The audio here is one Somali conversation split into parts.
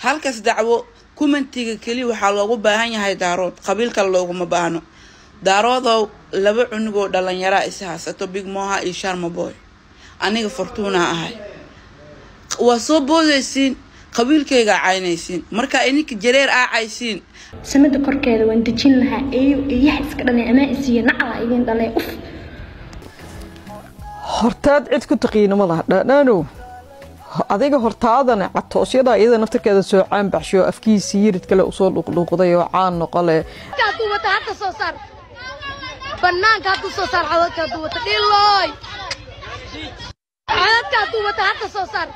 halkaas dacwo kumentiga keliya waxaa loogu baahan yahay daarood qabiil kale looguma baahno daaroodow laba cunugoo dhalinyaraa is haysato big moha iyo sharmaboy aniga fortuunaa ahay waa soo boodaysiin qabiilkaygaa caynaysiin markaa ininka jareer aacaysiin samada korkeeda waan dejin lahaa eeyo eeyaha iska dhalay amaa isiiyo naclaa idin dhalay uf hortaad cid ku taqiina ma laha dhaadhaanow adiga hortaadana catoosyada iyada naftarkeeda soo caanbaxsho afkiisii yirid kale usoo dhuqdhuuqday oo caan noqole hadduu wata hadda soo saar banaanka hadduu soo saar codadka hadduu wata dhilooy codadka hadduu wata hadda soo saar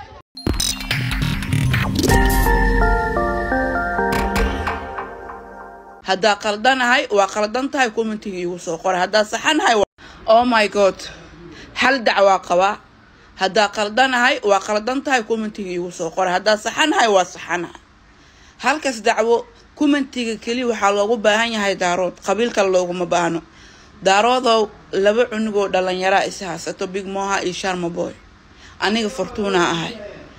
haddaa qaldanahay waa qaldan tahay commentiga iigu soo qoray haddaa saxanahay oh my god hal dacwaa qabaa haddaa qaldanahay waa qaldan tahay commentiga iigu soo qoray haddaa saxanahay waa saxanahay halkaas dacwo commentiga keliya waxaa loogu baahan yahay daarood qabiil kale looguma baahno daaroodow laba cunugoo dhalinyaraa is haysato big moha iyo sharmaboy aniga fortuunaa ahay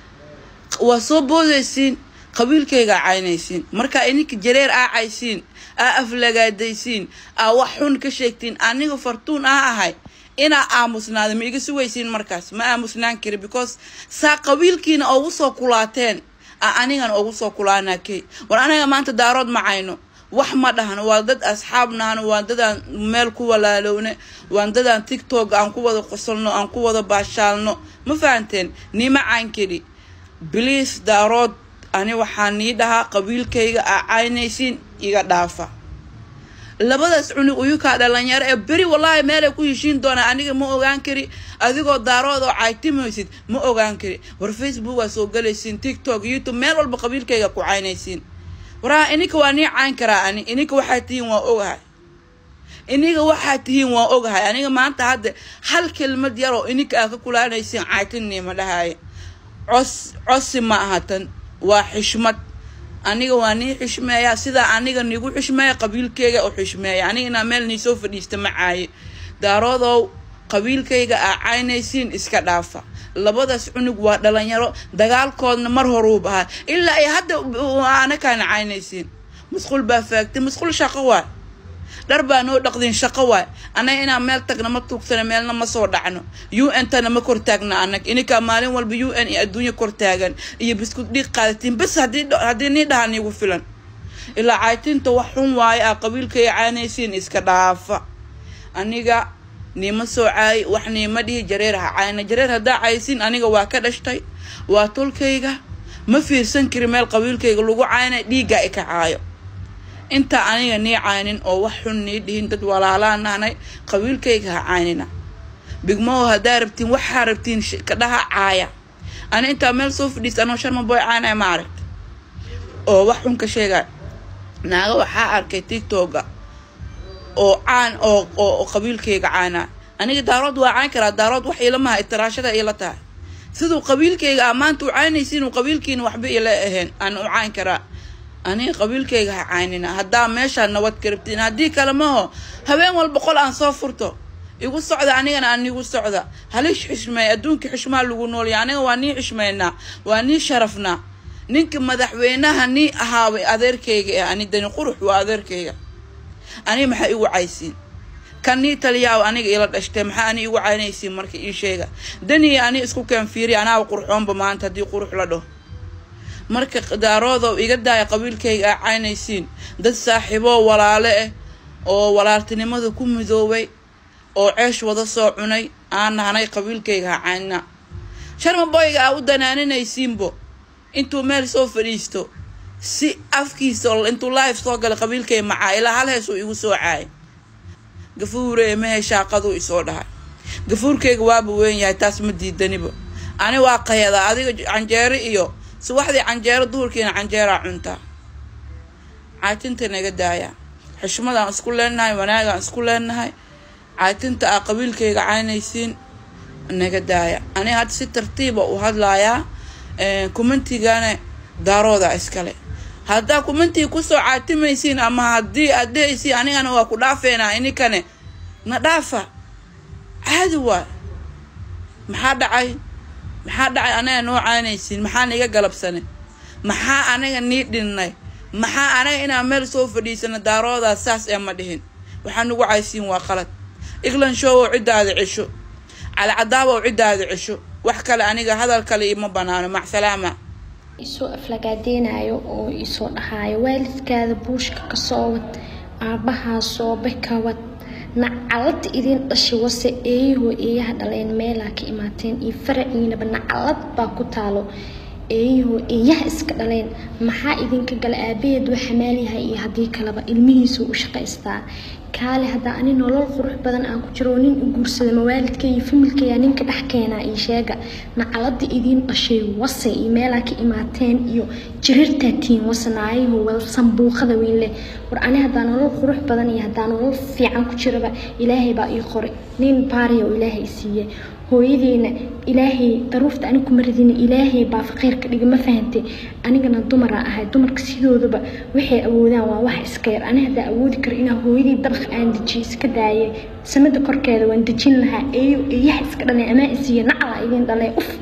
waa soo boodaysiin qabiilkaygaa caynaysiin markaa ininka jareer aacaysiin aa aflagaadaysiin aa wax xun ka sheegtiin aniga fartuun ah ahay inaa aamusnaada ma iga sugaysiin markaas ma aamusnaan kari because saa qabiilkiina ugu soo kulaateen a anigana ugu soo kulaanaa key war anaga maanta daarood ma cayno wax ma dhahno waa dad asxaab nahno waa dadaan meel ku walaalowne waa dadaan tictok aan ku wada qosolno aan ku wada baashaalno ma fahanteen nima cayn keli bliis daarood ani waxaa nii dhahaa qabiilkayga aa caynaysiin iga dhaafa labadaas cunug uyukaa dhalinyaro ee beri wallaahi meelay ku heshiin doonaa aniga ma ogaan kari adigoo daarood oo caytimaysid ma ogaan kari war facebook waa soo galaysiin tiktok youtube meel walba qabiilkayga ku caynaysiin waraha ininka waa nii cayn karaa ani ininka waxaa tihiin waa ogahay iniga waxaa tihiin waa ogahay aniga maanta hadda hal kelmad yar oo ininka aa ka kulaanaysiin caytinniima dhahaaye cos cosi ma aha tan waa xishmad aniga waa nii xishmeeya sidaa aniga nigu xishmeeya qabiilkayga u xishmeeya aniga inaa meel nii soo fadhiista ma caaye daaroodow qabiilkayga aa caynaysiin iska dhaafa labadaas cunug waa dhalinyaro dagaalkoodna mar horuub ahaa ilaa ay hadda anakaana caynaysiin masquul baa faagtay masquul shaqo waay dhar baa noo dhaqdin shaqo waay anaga inaan meel tagna ma tuugsana meelna ma soo dhacno u n tana ma kortaagna anag ininkaa maalin walba u n iyo adduunya kortaagan iyo biskud dhiig qaadatiin bas haddii nii dhaha niigu filan ilaa caytinta wax xun waaye ah qabiilkaya caynaysiin iska dhaafa aniga niima soo caay wax niima dhihi jareer ha cayna jareer haddaa caysiin aniga waa ka dhashtay waa tolkayga ma fiirsan kari meel qabiilkayga lagu cayna dhiigga ika caayo intaa aniga nii caynin oo wax xun nii dhihin dad walaalaan nahnay qabiilkayga ha caynina bigmow haddaa rabtiin waxaa rabtiin kadhaha caaya ani intaa meel soo fadhiista anoo sharmaboy caynaya ma aragta oo wax xun ka sheegay naaga waxaa arkay tictoga oo caan oo oo qabiilkayga caanaa aniga daarood waa cayn karaa daarood wax ilamaha itiraashada ila tahay siduu qabiilkayga a maanta u caynaysiin uu qabiilkiina waxba ila ahayn aan u cayn karaa aniga qabiilkayga ha caynina haddaa meeshaa nabad ka rabtiin haddii kale maho habeen walba qol aan soo furto igu socda anigana aan igu socda halish xishmeey adduunka xishmaa lagu noolya aniga waa nii xishmeynaa waa nii sharafnaa ninka madaxweynaha nii ahaabay adeerkayga ah ani dani qurux waa adeerkayga aniga maxaa igu caysiin kan nii taliyaaw aniga ila dhashtay maxaa ani igu caynaysiin marka ii sheega dani ani isku keen fiiri anaaba qurxoonba maanta haddii qurux la dhaho marka daaroodow iga daaya qabiilkayga aa caynaysiin dad saaxiiboo walaale ah oo walaaltinimada ku midoobay oo ceesh wada soo cunay aan nahnay qabiilkayga ha cayna sharmaboyga aa u danaaninaysiinbo intuu meel soo fadhiisto si afkiisa intuu live soo galay qabiilkay macaa ilaa hal heesuu igu soo caayay gafuure mehe shaaqaduu isoo dhahay gafuurkayga waaba weyn yahay taas ma diidaniba ani waa qayadaa adiga canjeero iyo subaxdii canjeero duhurkiina canjeeraa cuntaa caatinta naga daaya xishmadaan isku leenahay wanaagaan isku leenahay caatinta aa qabiilkayga caynaysiin naga daaya aniga hadda si tartiiba u hadlayaa kumantigana daarooda iskale haddaa kumantiga kusoo caatimaysiin ama haddii aad dhehaysiin anigana waa ku dhaafeynaa ininkane na dhaafa caadi waay maxaa dhacay maxaa dhacay anaga noo caynaysiin maxaa niga galabsane maxaa anaga nii dhinnay maxaa anaga inaan meel soo fadhiisano daaroodaas saas ee ma dhihin waxaa nagu caysiin waa qalad iglan showow ciddaada cesho calcadaabow ciddaada cesho wax kale aniga hadal kale ima banaano macsalaama isoo aflagaadeynayo oo isoo dhahaayo waalidkaada buushka kasoo wad aabbahaa soobe ka wad nacalad idin dhashay wase eeyahoo eeyaha dhaleen meelaa ka imaateen iyo faraciinaba nacalad baa ku taalo eeyahoo eeyaha iska dhaleen maxaa idinka gala aabaheed waa xamaalyahay iyo haddii kaleba ilmihiisuu u shaqaystaa kaale haddaa ani nolol qurux badan aan ku jiro oo nin u guursada mawaalidka iyo familkaya ninka dhex keenaa iyo sheega nacalada idiin dhashay wase iyo meelaa ka imaateen iyo jirirtaa tiin wase naayaho wada sambuuqada weyn leh war ani haddaa nolol qurux badan iyo haddaa nolol fiican ku jiraba ilaahay baa ii qoray nin baariya oo ilaahay siiye hooyadeena ilaahay daruufta ani kuma radina ilaahay baa faqiirka dhiga ma fahantay anigana dumaraa ahay dumarka sidoodaba waxay awoodaan waa wax iska yar ani haddaa awoodi karo inaa hooyadii dabaq aan dejiyo iska daayay samada korkeeda waan dejin lahaa eeyo eeyaha iska dhalay amaa isiiya nacla idin dhalee uf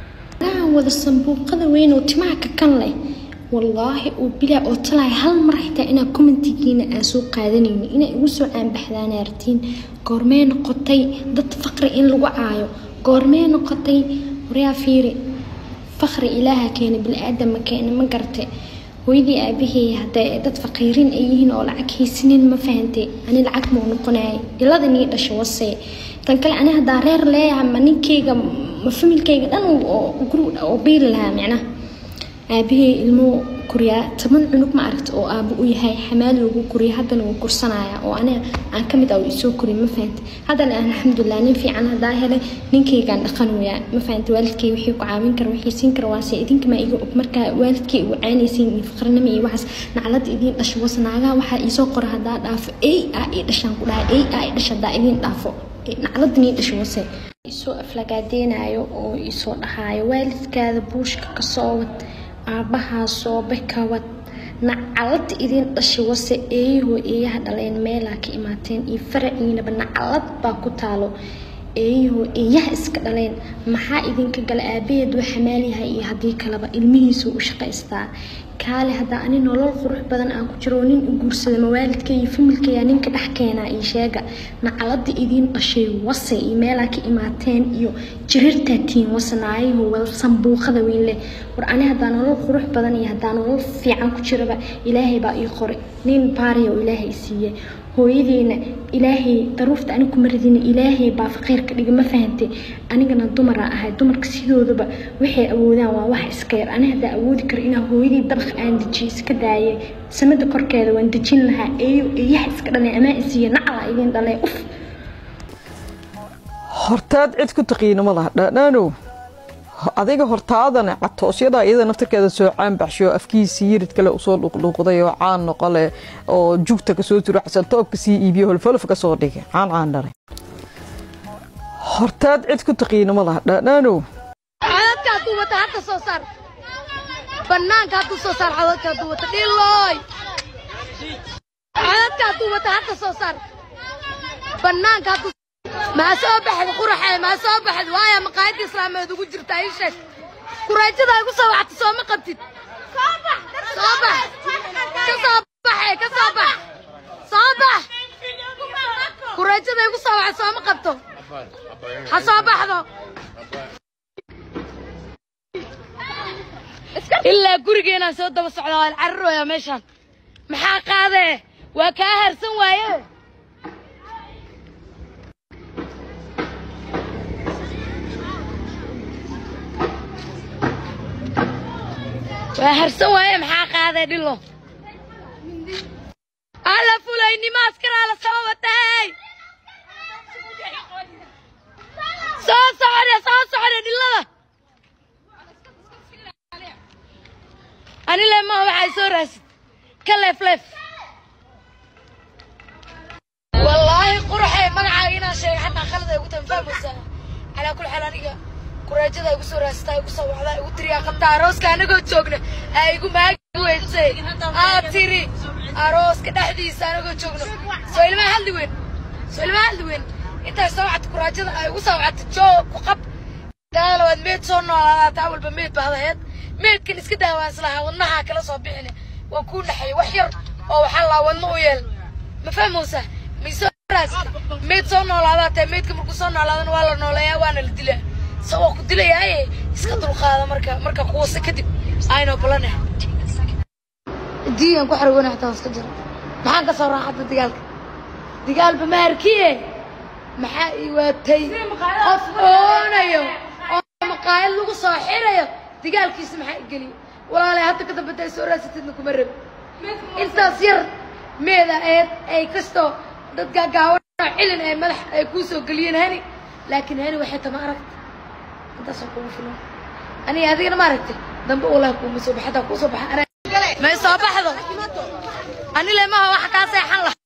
aan wada sambuuqada weyn oo timaha ka kan leh wallaahi oo bilaa oo talaay hal mar xitaa inaa commentigiina aan soo qaadanayno inaa igu soo caanbaxdaan artiin goormee noqotay dad faqri in lagu caayo goormee noqotay waryaa fiiri faqri ilaaha keena bili-aadama keena ma garte hooyadii aabahey hadday dad faqiiriin ay yihiin oo lacag haysanin ma fahantay ani lacag mau noqonayay ilada nii dhasho wasee tan kale ani haddaa reer leeyahay ma ninkeyga ma familkeyga dhan oo guri oo biili lahaa micnaha aabahey ilmo kuriyaa toban cunug ma aragta oo aabo u yahay xamaali ugu kuriya haddana wuu kursanaya oo aniga aan ka mid ah isoo koriy ma fahantay haddana alxamdulilah nin fiican haddaa helay ninkeygaan dhaqan weyaa ma fahantay waalidkey wixii ku caawin kara wixii siin kara waase idinkamaa iga og markaa waalidkey ugu caanaysiin iyo faqrinimo iyo waxaas naclada idiin dhasho was naagaha waxaa iisoo qora haddaa dhaafo ey aa ii dhashaan ku dhahay ey aa ii dhasha haddaa idiin dhaafo naclada nii dhasho wase isoo aflagaadeynayo oo isoo dhahaayo waalidkaada buushka kasoo wad aabbahaa soobe ka wad nacalad idin dhashay wase eeyahoo eeyaha dhaleen meelaa ka imaateen iyo faraciinaba nacalad baa ku taalo eeyahoo eeyaha iska dhaleen maxaa idinka gala aabaheed waa xamaalyahay iyo haddii kaleba ilmihiisuu u shaqaystaa kaale haddaa ani nolol qurux badan aan ku jiro oo nin u guursada mawaalidka iyo familkaya ninka dhex keenaa iyo sheega nacalada idiin dhashay wase iyo meelaa ka imaateen iyo jirirtaa tiin wase naayaho wada sambuuqada weyn leh war ani haddaa nolol qurux badan iyo haddaa nolol fiican ku jiraba ilaahay baa ii qoray nin baariya oo ilaahay siiye hooyadeena ilaahay daruufta ani kuma radina ilaahay baa faqiirka dhiga ma fahantay anigana dumaraa ahay dumarka sidoodaba waxay awoodaan waa wax iska yar ani haddaa awoodi karo inaa hooyadii dabaq aan dejiyo iska daayay samada korkeeda waan dejin lahaa eeyo eeyaha iska dhalay amaa isiiya nacla idin dhalee uf hortaad cid ku taqiina ma laha dhaadhaanow adiga hortaadana catoosyada iyada naftarkeeda soo caanbaxsho afkiisii yirid kale usoo dhuqdhuuqday oo caan noqole oo jugta kasoo turo xasantoobka sii iibiyo holfolf kasoo dhigay caan caan dhalay hortaad cid ku taqiina ma laha dhaadhaanow codadka hadduu wata hadda soo saar banaanka hadduu soo saar codadka hadduu wata dhilooy codadka hadduu wata hadda soo saar banaanka hadduu maa soo baxda quraxee maa soo baxda waaya maqaayadda islaameed ugu jirta ii sheeg kuraajada igu soo wacta soo ma qabtid soo bax soo bax ka soo baxee ka soo bax soo bax kuraajada igu soo wacta soo ma qabto ha soo baxdo ilaa gurigeenaan soo daba socdaa waan cararooyaa meeshaan maxaa qaadee waa kaa harsan waaye waa harsan waaye maxaa qaadee dhilo alla fulaynimo askaraa la soo watay soo socde soo socde dhilada ani lemaa waxay soo raasid ka leefleef wallaahi qurxee magacaaga inaan sheegay xataa khalad ay ugu tahay fahmaysaa calaa kulli xaal aniga kuraajada igu soo raastaa igu soo wacdaa igu tiriyaa qabtaa arooska anagoo joogna aa igu maagi weysay aa tiri arooska dhexdiisa anagoo joogno soo ilmaha hadli weyn soo ilmaha hadli weyn intaay soo wacta kuraajada ay igu soo wacta joo ku qab daala waad meed soo noolaadaa taa walba meed baad aheed meedkan iska daawaa islahaa wadnahaa kala soo bixine waan kuu dhaxay wax yar oo waxaa laa wadna u yeel ma fahmowsaa maysoo meyd soo noolaadaa tahay meydka markuu soo noolaadana waa la nooleeyaa waana la dilaa isagoo ku dilayaaye iska dulqaada marka marka kuwase kadib aynoo balane diigan ku xargoona xataa iska jira maxaan ka soo raaxada dagaalka dagaalba ma arkiye maxaa ii waatay qof oonayo oo maqaayad lagu soo xirayo dagaalkiisa maxaa igeliyo walaalay hadda ka dambata ay soo raasatidna kuma rabi intaas yar meeda eed ay kastoo dad gaagaawan oo cilin ay madax ay kuu soo geliyeen hani laakiin hani waxay tama aragta intaasoo kugu filan aniga adigana ma aragtay dambe ulah kuuma soo baxa hadaa kuu soo baxa may soo baxdo ani lemaha waxa kaa seexan lah